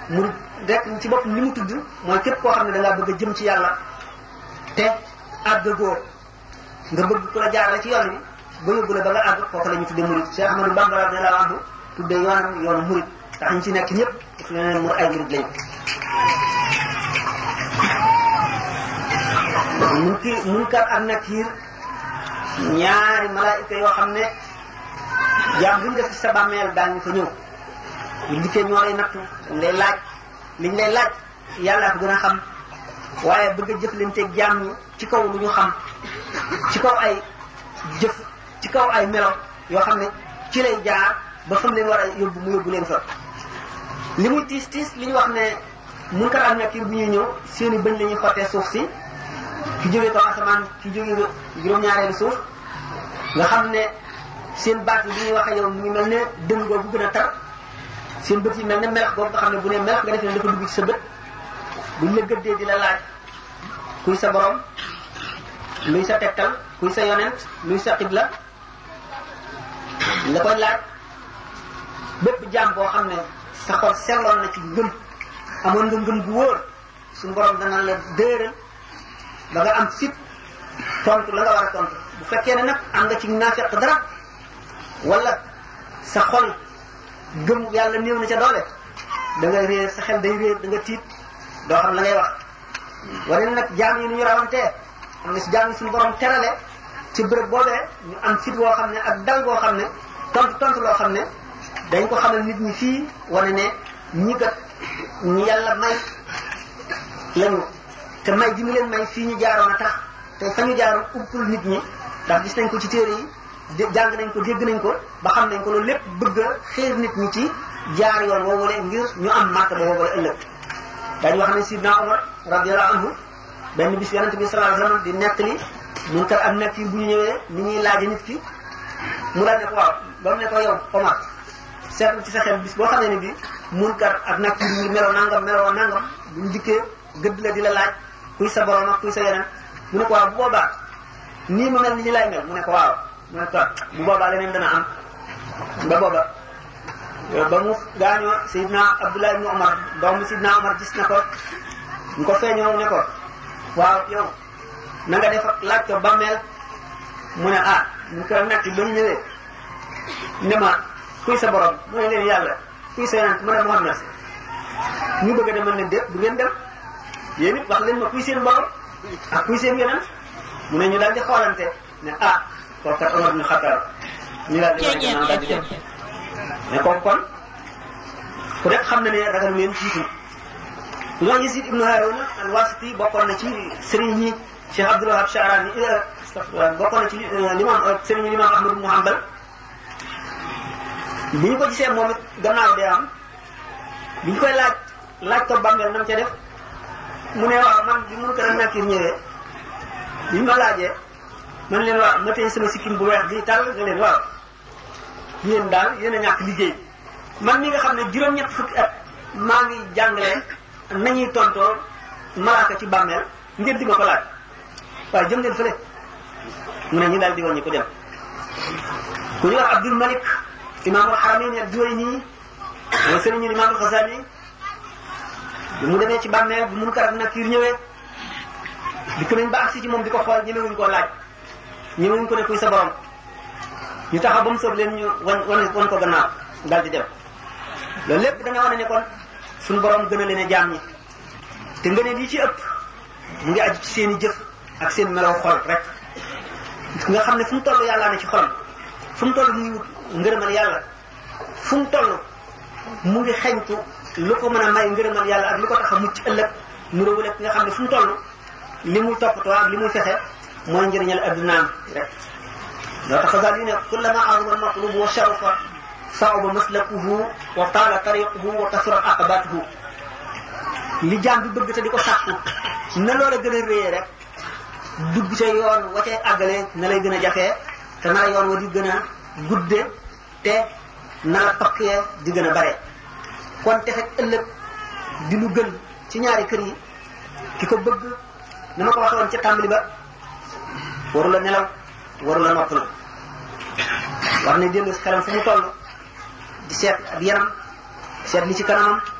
murid rek ci bopp li mu tudd mooy képp koo xam ne da ngaa bëgg a jëm ci yàlla te àgg góor nga bëgg ku la jaarale ci yoon bi ba yóbbu la ba nga àgg kooku la ñu tudde murid Cheikh Ahmadou Bamba radiyallahu anhu tudde yoonam yoonu murid tax ñu ci nekk ñëpp daf leen mur ay murid lañu mun ki munkar ak nakiir ñaari malaayika yoo xam ne jaam buñ def ci sa bàmmeel daañu fa ñëw ñu dikkee ñoo lay nattu dañ lay laaj liñ lay laaj yàlla ko gën a xam waaye bëgg a jëflanteeg jaam ñi ci kaw lu ñu xam ci kaw ay jëf ci kaw ay melo yoo xam ne ci lay jaar ba fam leen war a yóbbu mu yóbbu leen fa li muy tiis tiis li ñu wax ne munkar ak nakiir bu ñuy ñëw seeni bëñ la ñuy xottee suuf si ki jógee kaw asamaan ki jógee juróom-ñaareelu suuf nga xam ne seen baat yi bu ñuy waxee yow mu ngi mel ne dëng boobu gën a tar seen bët yi mel ne melax boobu nga xam ne bu ne melax nga defee ne dafa dugg ci sa bët buñ la gëddee di la laaj kuy sa borom luy sa tegtal kuy sa yonent luy sa xibla la koy laaj bépp jaam boo xam ne sa xol selloon na ci ngëm amoon nga ngëm gu wóor suñu borom dana la dëeral ba nga am fit tontu la nga war a tontu bu fekkee ne nag am nga ci naafeq dara wala sa xol gëm yàlla néew na ca doole da nga réer sa xel day réer da nga tiit doo xam la ngay wax wane na nag jaam yi nu ñu rawantee am na si jaam yi suñu borom terale ci bërëb boobee ñu am fit woo xam ne ak dal boo xam ne tontu tontu loo xam ne dañ ko xamal nit ñi fii wane ne ñi kat ñi yàlla may lañu te may ji mu leen may fii ñu jaaroon a tax te fa ñu jaaroon uppul nit ñi ndax gis nañ ko ci téere yi jàng nañ ko dégg nañ ko ba xam nañ ko loolu lépp bëgg a xeer nit ñi ci jaar yoon woowule ngir ñu am màkk ba woowule ëllëg dañu wax ne sidna Umar radiyallahu anhu benn bis yonente bi sallallahu alayhi wasallam di nettali munkar ak nakiir bu ñu ñëwee ni ñuy laaje nit ki mu daal ne ko waaw ba mu ne ko yow Omar seetlu ci sa xel bis boo xam ne ni bi munkar ak nakiir ñu meloo nangam meloo nangam buñ dikkee gëdd la di la laaj kuy sa borom ak kuy sa yeneen mu ne ko waaw bu boobaa nii ma mel ni li lay mel mu ne ko waaw mu ne ko bu boobaa leneen dana am ba booba ba mu gaañoo Seydina Abdullah ibn Omar doomu Seydina Omar gis na ko ñu ko feeñoo ne ko waaw yow na nga def laaj ko bammeel mu ne ah ñu ko nekk ba mu ñëwee ne ma kuy sa borom mu ne leen yàlla kuy sa yeneen mu ne Muhammad ñu bëgg a demal ne déet du ngeen dem yéen it wax leen ma kuy seen borom ak kuy seen yeneen mu ne ñu daal di xoolante ne ah kooku kat Omar bin Xattaab ñu daal di wax ne daal di dem mais kooku kon ku nekk xam na ne ragal leen jiitu ñoo Yazid ibnu Harun al-Wasiti bokkoon na ci sëriñ ñi Cheikh Abdul Wahab Sha'rani astafurlah bokkoon na ci limam sëriñ ñi limam Ahmad ibnu Hanbal bi ñu ko gisee moom it gannaaw dee am bi ñu koy laaj laaj ko bàmmeel nam ca def mu ne waaw man bi mun ko a nakir ñëwee bi ñu ma laajee man leen waaw ma tey sama sikkim bu weex bi tàll nga leen waaw yéen daal yéen a ñàkk liggéey man mi nga xam ne juróom-ñett fukki at maa ngi jàngale nañuy tontoo malaaka ci bàmmeel ngeen di ma ko laaj waaye jëm leen fële mu ne ñu daal di woon ñu ko dem ku ñu wax Abdul Malik imaamul Haramayn al-Juwayni mooy sëriñu imaamul Ghazali bi mu demee ci bàmmeel bu mun karak nakiir ñëwee dikk nañ ba agsi ci moom di ko xool ñemewuñ koo laaj ñemewuñ ko ne kuy sa borom ñu taxaw ba mu soob leen ñu wan wan wan ko gannaaw daal di dem loolu lépp dana wane ne kon suñu borom gën a leen a jaam ñi te nga ne lii ci ëpp mu ngi aju ci seen i jëf ak seen melaw xol rek nga xam ne fu mu toll yàllaa ne ci xolam fu mu toll mu ngi wut ngërëmal yàlla fu mu toll mu ngi xeñtu lu ko mën a may ngërëmal yàlla ak lu ko tax a mucc ëllëg mu réwale nga xam ne fu mu toll li muy toppatoo ak li muy fexe mooy njëriñal addunaam rek loo tax daal di ne kullama azuma almatlubu wa sharufa sauba maslakuhu wa taala tariquhu wa kasurat aqabatuhu li jaam bi bëgg te di ko sàkku na loola gën a réyee rek dugg ca yoon wa cay àggale na lay gën a jafee te na la yoon wa di gën a gudde te na la pakkee di gën a bare kon te fekk ëllëg di lu gën ci ñaari kër yi ki ko bëgg ni ma ko waxee woon ca tàmbali ba waru la nelaw waru la noppalu war ne dellu si xelam fu mu toll di seet ak yaram seet li ci kanamam